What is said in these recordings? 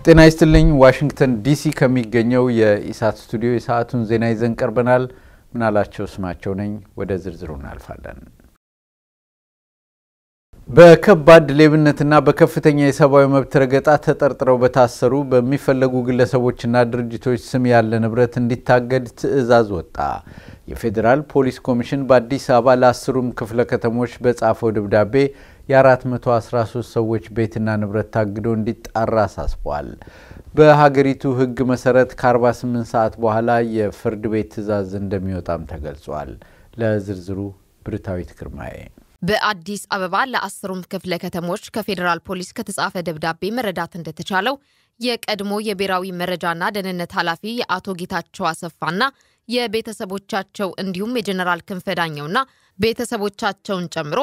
ጤና ይስጥልኝ። ዋሽንግተን ዲሲ ከሚገኘው የኢሳት ስቱዲዮ የሰዓቱን ዜና ይዘን ቀርበናል። ምናላቸው ስማቸው ነኝ። ወደ ዝርዝሩ እናልፋለን። በከባድ ሌብነትና በከፍተኛ የሰብአዊ መብት ረገጣ ተጠርጥረው በታሰሩ በሚፈለጉ ግለሰቦችና ድርጅቶች ስም ያለ ንብረት እንዲታገድ ትዕዛዝ ወጣ። የፌዴራል ፖሊስ ኮሚሽን በአዲስ አበባ ለአስሩም ክፍለ ከተሞች በጻፈው ደብዳቤ የ413 ሰዎች ቤትና ንብረት ታግዶ እንዲጣራ አሳስቧል። በሀገሪቱ ሕግ መሰረት ከ48 ሰዓት በኋላ የፍርድ ቤት ትዕዛዝ እንደሚወጣም ተገልጿል። ለዝርዝሩ ብርታዊት ግርማዬ በአዲስ አበባ ለአስሩም ክፍለ ከተሞች ከፌዴራል ፖሊስ ከተጻፈ ደብዳቤ መረዳት እንደተቻለው የቀድሞ የብሔራዊ መረጃና ደህንነት ኃላፊ የአቶ ጌታቸው አሰፋና የቤተሰቦቻቸው እንዲሁም የጀኔራል ክንፈ ዳኘውና ቤተሰቦቻቸውን ጨምሮ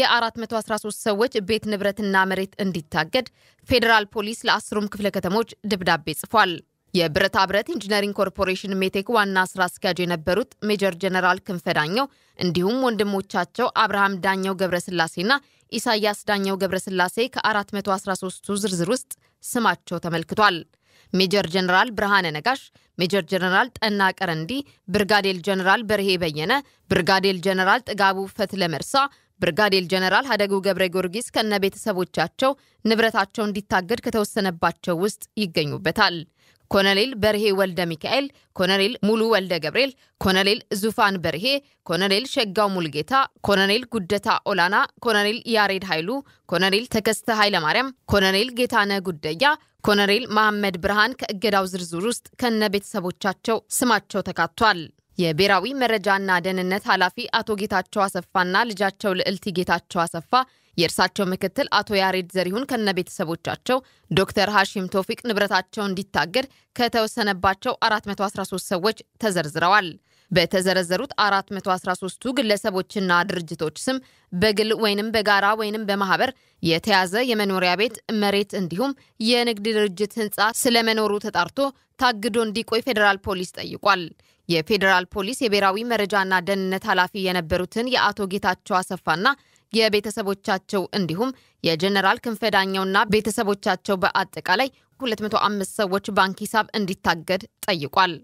የ413 ሰዎች ቤት ንብረትና መሬት እንዲታገድ ፌዴራል ፖሊስ ለአስሩም ክፍለ ከተሞች ደብዳቤ ጽፏል። የብረታ ብረት ኢንጂነሪንግ ኮርፖሬሽን ሜቴክ ዋና ስራ አስኪያጅ የነበሩት ሜጀር ጀነራል ክንፈ ዳኘው እንዲሁም ወንድሞቻቸው አብርሃም ዳኘው ገብረስላሴና ኢሳያስ ዳኘው ገብረስላሴ ከ413ቱ ዝርዝር ውስጥ ስማቸው ተመልክቷል። ሜጀር ጀነራል ብርሃነ ነጋሽ፣ ሜጀር ጀነራል ጠና ቀረንዲ፣ ብርጋዴር ጀነራል በርሄ በየነ፣ ብርጋዴር ጀነራል ጥጋቡ ፈትለ መርሳ፣ ብርጋዴር ጀነራል ሀደጉ ገብረ ጊዮርጊስ ከነ ቤተሰቦቻቸው ንብረታቸው እንዲታገድ ከተወሰነባቸው ውስጥ ይገኙበታል። ኮሎኔል በርሄ ወልደ ሚካኤል፣ ኮሎኔል ሙሉ ወልደ ገብርኤል፣ ኮሎኔል ዙፋን በርሄ፣ ኮሎኔል ሸጋው ሙልጌታ፣ ኮሎኔል ጉደታ ኦላና፣ ኮሎኔል ያሬድ ኃይሉ፣ ኮሎኔል ተከስተ ኃይለማርያም፣ ኮሎኔል ጌታነ ጉደያ፣ ኮሎኔል መሐመድ ብርሃን ከእገዳው ዝርዝር ውስጥ ከነ ቤተሰቦቻቸው ስማቸው ተካቷል። የብሔራዊ መረጃና ደህንነት ኃላፊ አቶ ጌታቸው አሰፋና ልጃቸው ልዕልቲ ጌታቸው አሰፋ የእርሳቸው ምክትል አቶ ያሬድ ዘሪሁን ከነ ቤተሰቦቻቸው ዶክተር ሐሺም ቶፊቅ ንብረታቸው እንዲታገድ ከተወሰነባቸው 413 ሰዎች ተዘርዝረዋል። በተዘረዘሩት 413ቱ ግለሰቦችና ድርጅቶች ስም በግል ወይንም በጋራ ወይንም በማህበር የተያዘ የመኖሪያ ቤት፣ መሬት እንዲሁም የንግድ ድርጅት ህንፃ ስለመኖሩ ተጣርቶ ታግዶ እንዲቆይ ፌዴራል ፖሊስ ጠይቋል። የፌዴራል ፖሊስ የብሔራዊ መረጃና ደህንነት ኃላፊ የነበሩትን የአቶ ጌታቸው አሰፋና የቤተሰቦቻቸው እንዲሁም የጀነራል ክንፈ ዳኘውና ቤተሰቦቻቸው በአጠቃላይ 205 ሰዎች ባንክ ሂሳብ እንዲታገድ ጠይቋል።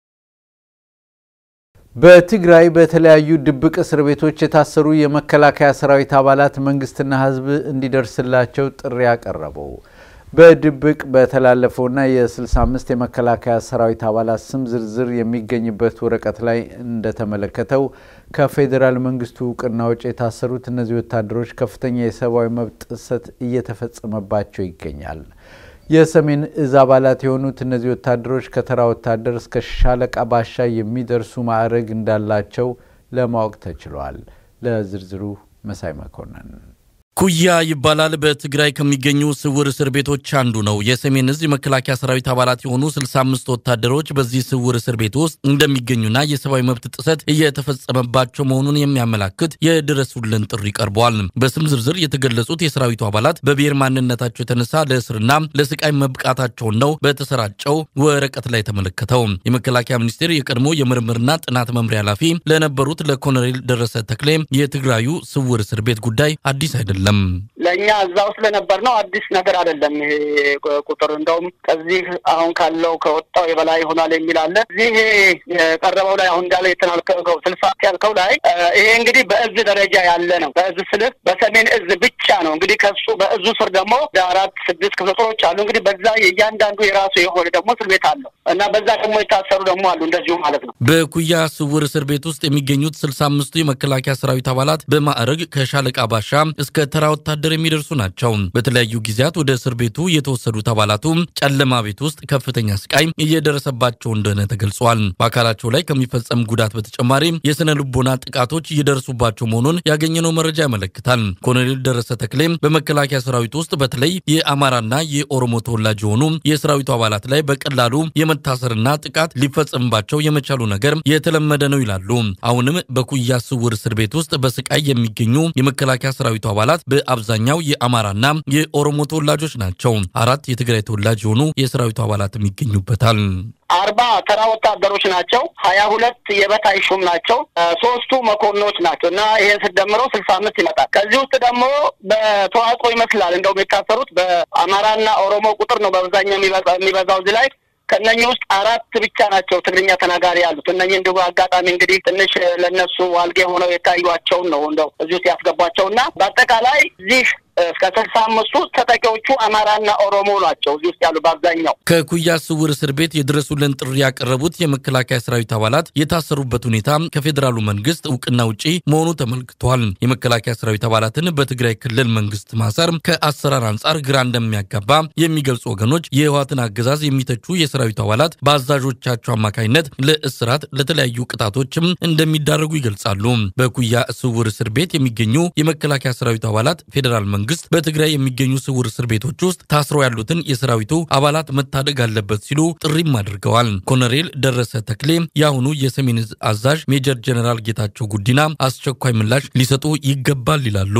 በትግራይ በተለያዩ ድብቅ እስር ቤቶች የታሰሩ የመከላከያ ሰራዊት አባላት መንግስትና ህዝብ እንዲደርስላቸው ጥሪ ያቀረበው በድብቅ በተላለፈውና የ65 የመከላከያ ሰራዊት አባላት ስም ዝርዝር የሚገኝበት ወረቀት ላይ እንደተመለከተው ከፌዴራል መንግስቱ እውቅና ውጭ የታሰሩት እነዚህ ወታደሮች ከፍተኛ የሰብአዊ መብት ጥሰት እየተፈጸመባቸው ይገኛል። የሰሜን እዝ አባላት የሆኑት እነዚህ ወታደሮች ከተራ ወታደር እስከ ሻለቃ ባሻ የሚደርሱ ማዕረግ እንዳላቸው ለማወቅ ተችሏል። ለዝርዝሩ መሳይ መኮንን ኩያ ይባላል። በትግራይ ከሚገኙ ስውር እስር ቤቶች አንዱ ነው። የሰሜን እዝ የመከላከያ ሰራዊት አባላት የሆኑ 65 ወታደሮች በዚህ ስውር እስር ቤት ውስጥ እንደሚገኙና የሰብአዊ መብት ጥሰት እየተፈጸመባቸው መሆኑን የሚያመላክት የድረሱልን ጥሪ ቀርበዋል። በስም ዝርዝር የተገለጹት የሰራዊቱ አባላት በብሔር ማንነታቸው የተነሳ ለእስርና ለስቃይ መብቃታቸውን ነው በተሰራጨው ወረቀት ላይ ተመለከተው። የመከላከያ ሚኒስቴር የቀድሞ የምርምርና ጥናት መምሪያ ኃላፊ ለነበሩት ለኮሎኔል ደረሰ ተክሌ የትግራዩ ስውር እስር ቤት ጉዳይ አዲስ አይደለም ለእኛ እዛ ውስጥ ለነበር ነው አዲስ ነገር አይደለም። ይሄ ቁጥር እንደውም ከዚህ አሁን ካለው ከወጣው የበላይ ይሆናል የሚል አለ። እዚህ የቀረበው ላይ አሁን እንዳለ የተናልከው ስልሳ ያልከው ላይ ይሄ እንግዲህ በእዝ ደረጃ ያለ ነው። በእዝ ስልህ በሰሜን እዝ ብቻ ነው። እንግዲህ ከሱ በእዙ ስር ደግሞ አራት ስድስት ክፍለ ጦሮች አሉ። እንግዲህ በዛ የእያንዳንዱ የራሱ የሆነ ደግሞ እስር ቤት አለው እና በዛ ደግሞ የታሰሩ ደግሞ አሉ እንደዚሁ ማለት ነው። በኩያ ስውር እስር ቤት ውስጥ የሚገኙት ስልሳ አምስቱ የመከላከያ ሰራዊት አባላት በማዕረግ ከሻለቃ ባሻ እስከ ተራ ወታደር የሚደርሱ ናቸው። በተለያዩ ጊዜያት ወደ እስር ቤቱ የተወሰዱት አባላቱ ጨለማ ቤት ውስጥ ከፍተኛ ስቃይ እየደረሰባቸው እንደሆነ ተገልጿል። በአካላቸው ላይ ከሚፈጸም ጉዳት በተጨማሪ የስነ ልቦና ጥቃቶች እየደረሱባቸው መሆኑን ያገኘነው መረጃ ያመለክታል። ኮሎኔል ደረሰ ተክሌም በመከላከያ ሰራዊት ውስጥ በተለይ የአማራና የኦሮሞ ተወላጅ የሆኑ የሰራዊቱ አባላት ላይ በቀላሉ የመ መታሰርና ጥቃት ሊፈጸምባቸው የመቻሉ ነገር የተለመደ ነው ይላሉ። አሁንም በኩያ ስውር እስር ቤት ውስጥ በስቃይ የሚገኙ የመከላከያ ሰራዊቱ አባላት በአብዛኛው የአማራና የኦሮሞ ተወላጆች ናቸው። አራት የትግራይ ተወላጅ የሆኑ የሰራዊቱ አባላትም ይገኙበታል። አርባ ተራ ወታደሮች ናቸው። ሀያ ሁለት የበታይ ሹም ናቸው። ሶስቱ መኮንኖች ናቸው እና ይሄን ስደምረው ስልሳ አምስት ይመጣል። ከዚህ ውስጥ ደግሞ በተዋጽኦ ይመስላል እንደውም የታሰሩት በአማራና ኦሮሞ ቁጥር ነው በአብዛኛው የሚበዛው እዚህ ላይ ከእነኚህ ውስጥ አራት ብቻ ናቸው ትግርኛ ተናጋሪ ያሉት። እነኚህ እንዲሁ አጋጣሚ እንግዲህ ትንሽ ለእነሱ ዋልጌ ሆነው የታዩቸውን ነው እንደው እዚህ ውስጥ ያስገቧቸው እና በአጠቃላይ እዚህ እስከ ስልሳ አምስቱ ተጠቂዎቹ አማራና ኦሮሞ ናቸው እዚህ ውስጥ ያሉ በአብዛኛው። ከኩያ ስውር እስር ቤት የድረሱልን ጥሪ ያቀረቡት የመከላከያ ሰራዊት አባላት የታሰሩበት ሁኔታ ከፌዴራሉ መንግስት እውቅና ውጪ መሆኑ ተመልክቷል። የመከላከያ ሰራዊት አባላትን በትግራይ ክልል መንግስት ማሰር ከአሰራር አንጻር ግራ እንደሚያጋባ የሚገልጹ ወገኖች የህወሓትን አገዛዝ የሚተቹ የሰራዊቱ አባላት በአዛዦቻቸው አማካኝነት ለእስራት ለተለያዩ ቅጣቶችም እንደሚዳረጉ ይገልጻሉ። በኩያ ስውር እስር ቤት የሚገኙ የመከላከያ ሰራዊቱ አባላት ፌዴራል መንግስት በትግራይ የሚገኙ ስውር እስር ቤቶች ውስጥ ታስረው ያሉትን የሰራዊቱ አባላት መታደግ አለበት ሲሉ ጥሪም አድርገዋል። ኮሎኔል ደረሰ ተክሌ የአሁኑ የሰሜን ዕዝ አዛዥ ሜጀር ጀኔራል ጌታቸው ጉዲና አስቸኳይ ምላሽ ሊሰጡ ይገባል ይላሉ።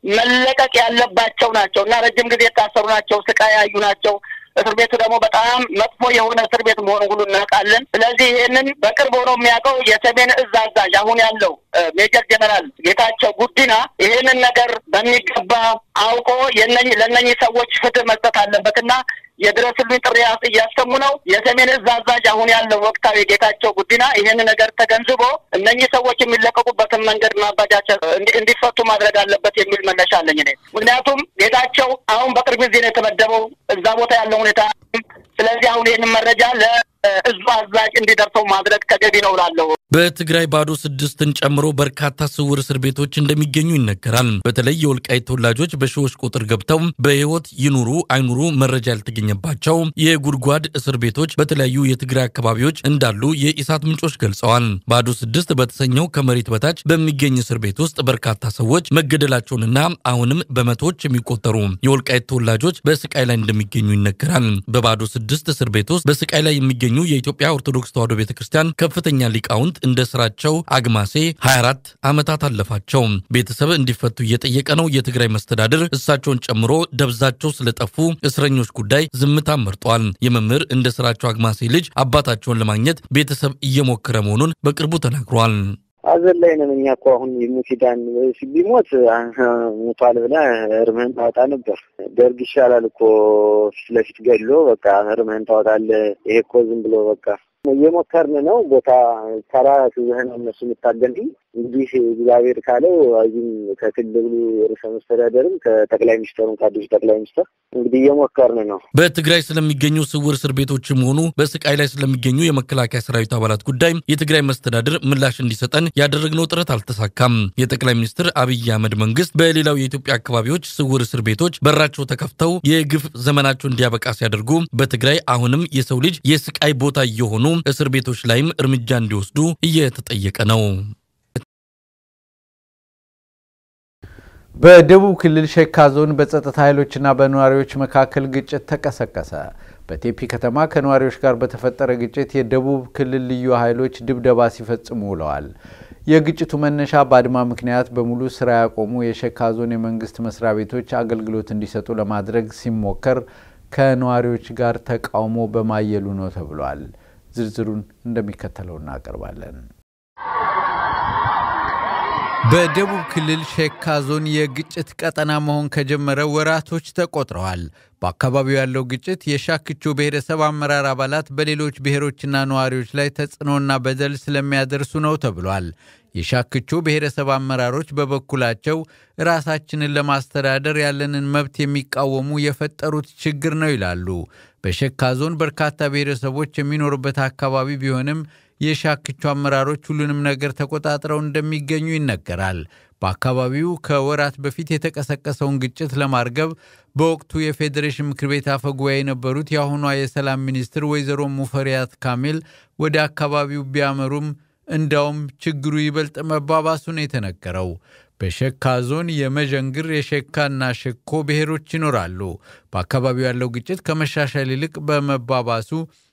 መለቀቅ ያለባቸው ናቸው እና ረጅም ጊዜ የታሰሩ ናቸው። ስቃይ ያዩ ናቸው። እስር ቤቱ ደግሞ በጣም መጥፎ የሆነ እስር ቤት መሆኑ ሁሉ እናውቃለን። ስለዚህ ይህንን በቅርብ ሆኖ የሚያውቀው የሰሜን ዕዝ አዛዥ አሁን ያለው ሜጀር ጀነራል ጌታቸው ጉዲና ይህንን ነገር በሚገባ አውቆ ለእነኚህ ሰዎች ፍትህ መስጠት አለበትና የድረስልኝ ጥሪ እያሰሙ ነው። የሰሜን ዕዝ አዛዥ አሁን ያለው ወቅታዊ ጌታቸው ጉዲና ይህን ነገር ተገንዝቦ እነኚህ ሰዎች የሚለቀቁበትን መንገድ ማባጃቸት እንዲፈቱ ማድረግ አለበት የሚል መነሻ አለኝ እኔ። ምክንያቱም ጌታቸው አሁን በቅርብ ጊዜ ነው የተመደበው እዛ ቦታ ያለው ሁኔታ። ስለዚህ አሁን ይህንን መረጃ ለእዙ አዛዥ እንዲደርሰው ማድረግ ተገቢ ነው እላለሁ። በትግራይ ባዶ ስድስትን ጨምሮ በርካታ ስውር እስር ቤቶች እንደሚገኙ ይነገራል። በተለይ የወልቃይት ተወላጆች በሺዎች ቁጥር ገብተው በሕይወት ይኑሩ አይኑሩ መረጃ ያልተገኘባቸው የጉድጓድ እስር ቤቶች በተለያዩ የትግራይ አካባቢዎች እንዳሉ የኢሳት ምንጮች ገልጸዋል። ባዶ ስድስት በተሰኘው ከመሬት በታች በሚገኝ እስር ቤት ውስጥ በርካታ ሰዎች መገደላቸውንና አሁንም በመቶዎች የሚቆጠሩ የወልቃይት ተወላጆች በስቃይ ላይ እንደሚገኙ ይነገራል። በባዶ ስድስት እስር ቤት ውስጥ በስቃይ ላይ የሚገኙ የኢትዮጵያ ኦርቶዶክስ ተዋሕዶ ቤተ ክርስቲያን ከፍተኛ ሊቃውንት እንደ ስራቸው አግማሴ 24 ዓመታት አለፋቸው። ቤተሰብ እንዲፈቱ እየጠየቀ ነው። የትግራይ መስተዳድር እሳቸውን ጨምሮ ደብዛቸው ስለጠፉ እስረኞች ጉዳይ ዝምታ መርጧል። የመምህር እንደ ስራቸው አግማሴ ልጅ አባታቸውን ለማግኘት ቤተሰብ እየሞከረ መሆኑን በቅርቡ ተናግሯል። አዘን ላይ ነን እኛ እኮ አሁን ሙፊዳን ቢሞት ሙቷል ብለህ እርምህን ታወጣ ነበር። ደርግ ይሻላል እኮ ፊት ለፊት ገድሎ በቃ እርምህን ታወጣለህ። ይሄ እኮ ዝም ብሎ በቃ እየሞከርን ነው። ቦታ ተራ ትዝህ ነው እነሱ የምታገል እንግዲህ እግዚአብሔር ካለው እዚህም ከክልሉ ርዕሰ መስተዳደርም ከጠቅላይ ሚኒስተሩም ከአዲሱ ጠቅላይ ሚኒስተር እንግዲህ እየሞከርን ነው። በትግራይ ስለሚገኙ ስውር እስር ቤቶችም ሆኑ በስቃይ ላይ ስለሚገኙ የመከላከያ ሰራዊት አባላት ጉዳይ የትግራይ መስተዳድር ምላሽ እንዲሰጠን ያደረግነው ጥረት አልተሳካም። የጠቅላይ ሚኒስትር አብይ አህመድ መንግስት በሌላው የኢትዮጵያ አካባቢዎች ስውር እስር ቤቶች በራቸው ተከፍተው የግፍ ዘመናቸው እንዲያበቃ ሲያደርጉ በትግራይ አሁንም የሰው ልጅ የስቃይ ቦታ እየሆኑ እስር ቤቶች ላይም እርምጃ እንዲወስዱ እየተጠየቀ ነው። በደቡብ ክልል ሸካ ዞን በጸጥታ ኃይሎችና በነዋሪዎች መካከል ግጭት ተቀሰቀሰ። በቴፒ ከተማ ከነዋሪዎች ጋር በተፈጠረ ግጭት የደቡብ ክልል ልዩ ኃይሎች ድብደባ ሲፈጽሙ ውለዋል። የግጭቱ መነሻ በአድማ ምክንያት በሙሉ ስራ ያቆሙ የሸካ ዞን የመንግስት መስሪያ ቤቶች አገልግሎት እንዲሰጡ ለማድረግ ሲሞከር ከነዋሪዎች ጋር ተቃውሞ በማየሉ ነው ተብሏል። ዝርዝሩን እንደሚከተለው እናቀርባለን። በደቡብ ክልል ሸካ ዞን የግጭት ቀጠና መሆን ከጀመረ ወራቶች ተቆጥረዋል። በአካባቢው ያለው ግጭት የሻክቾ ብሔረሰብ አመራር አባላት በሌሎች ብሔሮችና ነዋሪዎች ላይ ተጽዕኖና በደል ስለሚያደርሱ ነው ተብሏል። የሻክቾ ብሔረሰብ አመራሮች በበኩላቸው ራሳችንን ለማስተዳደር ያለንን መብት የሚቃወሙ የፈጠሩት ችግር ነው ይላሉ። በሸካ ዞን በርካታ ብሔረሰቦች የሚኖሩበት አካባቢ ቢሆንም የሻክቾ አመራሮች ሁሉንም ነገር ተቆጣጥረው እንደሚገኙ ይነገራል። በአካባቢው ከወራት በፊት የተቀሰቀሰውን ግጭት ለማርገብ በወቅቱ የፌዴሬሽን ምክር ቤት አፈ ጉባኤ የነበሩት የአሁኗ የሰላም ሚኒስትር ወይዘሮ ሙፈሪያት ካሚል ወደ አካባቢው ቢያመሩም እንዳውም ችግሩ ይበልጥ መባባሱ ነው የተነገረው። በሸካ ዞን የመዠንግር የሸካና ሸኮ ብሔሮች ይኖራሉ። በአካባቢው ያለው ግጭት ከመሻሻል ይልቅ በመባባሱ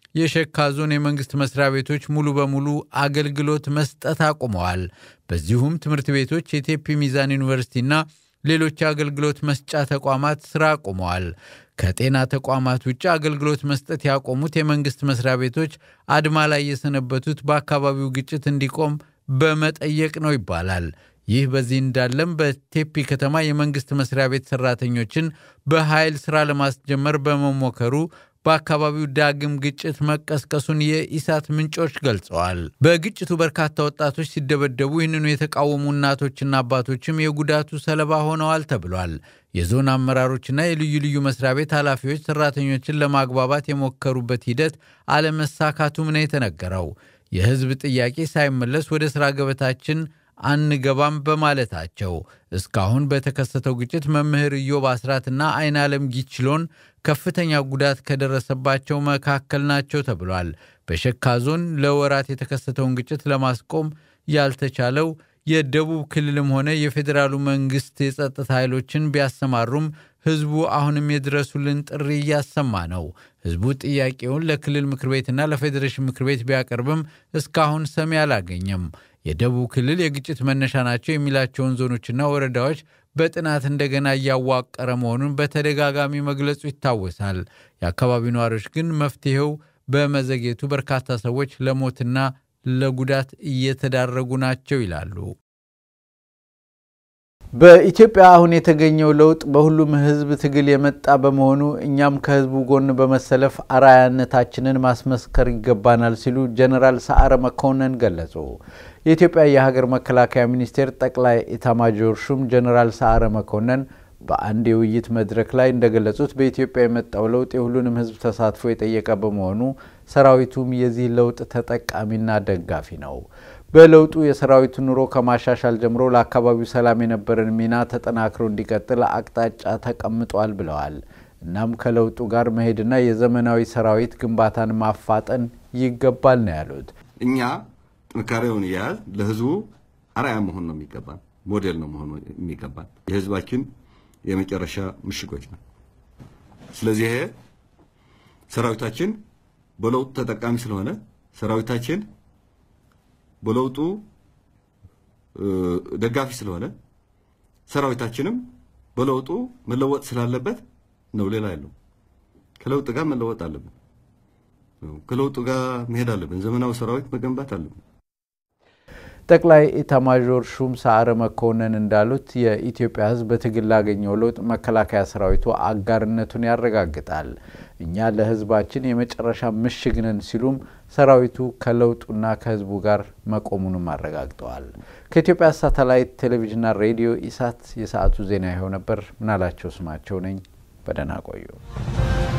የሸካ ዞን የመንግስት መስሪያ ቤቶች ሙሉ በሙሉ አገልግሎት መስጠት አቁመዋል። በዚሁም ትምህርት ቤቶች፣ የቴፒ ሚዛን ዩኒቨርሲቲና ሌሎች የአገልግሎት መስጫ ተቋማት ስራ አቁመዋል። ከጤና ተቋማት ውጭ አገልግሎት መስጠት ያቆሙት የመንግስት መስሪያ ቤቶች አድማ ላይ የሰነበቱት በአካባቢው ግጭት እንዲቆም በመጠየቅ ነው ይባላል። ይህ በዚህ እንዳለም በቴፒ ከተማ የመንግስት መስሪያ ቤት ሰራተኞችን በኃይል ስራ ለማስጀመር በመሞከሩ በአካባቢው ዳግም ግጭት መቀስቀሱን የኢሳት ምንጮች ገልጸዋል። በግጭቱ በርካታ ወጣቶች ሲደበደቡ ይህንኑ የተቃወሙ እናቶችና አባቶችም የጉዳቱ ሰለባ ሆነዋል ተብሏል። የዞን አመራሮችና የልዩ ልዩ መስሪያ ቤት ኃላፊዎች ሰራተኞችን ለማግባባት የሞከሩበት ሂደት አለመሳካቱም ነው የተነገረው። የህዝብ ጥያቄ ሳይመለስ ወደ ሥራ ገበታችን አንገባም በማለታቸው እስካሁን በተከሰተው ግጭት መምህር ኢዮብ አስራትና አይን ዓለም ጊችሎን ከፍተኛ ጉዳት ከደረሰባቸው መካከል ናቸው ተብሏል። በሸካ ዞን ለወራት የተከሰተውን ግጭት ለማስቆም ያልተቻለው የደቡብ ክልልም ሆነ የፌዴራሉ መንግስት የጸጥታ ኃይሎችን ቢያሰማሩም ህዝቡ አሁንም የድረሱልን ጥሪ እያሰማ ነው። ህዝቡ ጥያቄውን ለክልል ምክር ቤትና ለፌዴሬሽን ምክር ቤት ቢያቀርብም እስካሁን ሰሚ አላገኘም። የደቡብ ክልል የግጭት መነሻ ናቸው የሚላቸውን ዞኖችና ወረዳዎች በጥናት እንደገና እያዋቀረ መሆኑን በተደጋጋሚ መግለጹ ይታወሳል። የአካባቢው ነዋሪዎች ግን መፍትሄው በመዘግየቱ በርካታ ሰዎች ለሞትና ለጉዳት እየተዳረጉ ናቸው ይላሉ። በኢትዮጵያ አሁን የተገኘው ለውጥ በሁሉም ህዝብ ትግል የመጣ በመሆኑ እኛም ከህዝቡ ጎን በመሰለፍ አርአያነታችንን ማስመስከር ይገባናል ሲሉ ጀኔራል ሰዓረ መኮንን ገለጹ። የኢትዮጵያ የሀገር መከላከያ ሚኒስቴር ጠቅላይ ኢታማጆር ሹም ጀኔራል ሰዓረ መኮንን በአንድ የውይይት መድረክ ላይ እንደገለጹት በኢትዮጵያ የመጣው ለውጥ የሁሉንም ህዝብ ተሳትፎ የጠየቀ በመሆኑ ሰራዊቱም የዚህ ለውጥ ተጠቃሚና ደጋፊ ነው። በለውጡ የሰራዊቱ ኑሮ ከማሻሻል ጀምሮ ለአካባቢው ሰላም የነበረን ሚና ተጠናክሮ እንዲቀጥል አቅጣጫ ተቀምጧል ብለዋል። እናም ከለውጡ ጋር መሄድና የዘመናዊ ሰራዊት ግንባታን ማፋጠን ይገባል ነው ያሉት። እኛ ጥንካሬውን እያያዝ ለህዝቡ አርአያ መሆን ነው የሚገባን፣ ሞዴል ነው መሆኑ የሚገባን የህዝባችን የመጨረሻ ምሽጎች ነው። ስለዚህ ይሄ ሰራዊታችን በለውጡ ተጠቃሚ ስለሆነ ሰራዊታችን በለውጡ ደጋፊ ስለሆነ ሰራዊታችንም በለውጡ መለወጥ ስላለበት ነው። ሌላ ያለው ከለውጥ ጋር መለወጥ አለብን። ከለውጡ ጋር መሄድ አለብን። ዘመናዊ ሰራዊት መገንባት አለብን። ጠቅላይ ኢታማዦር ሹም ሰዓረ መኮንን እንዳሉት የኢትዮጵያ ሕዝብ በትግል ላገኘው ለውጥ መከላከያ ሰራዊቱ አጋርነቱን ያረጋግጣል። እኛ ለሕዝባችን የመጨረሻ ምሽግ ነን ሲሉም ሰራዊቱ ከለውጡና ከሕዝቡ ጋር መቆሙንም አረጋግጠዋል። ከኢትዮጵያ ሳተላይት ቴሌቪዥንና ሬዲዮ ኢሳት የሰዓቱ ዜና ይኸው ነበር። ምናላቸው ስማቸው ነኝ። በደህና ቆዩ።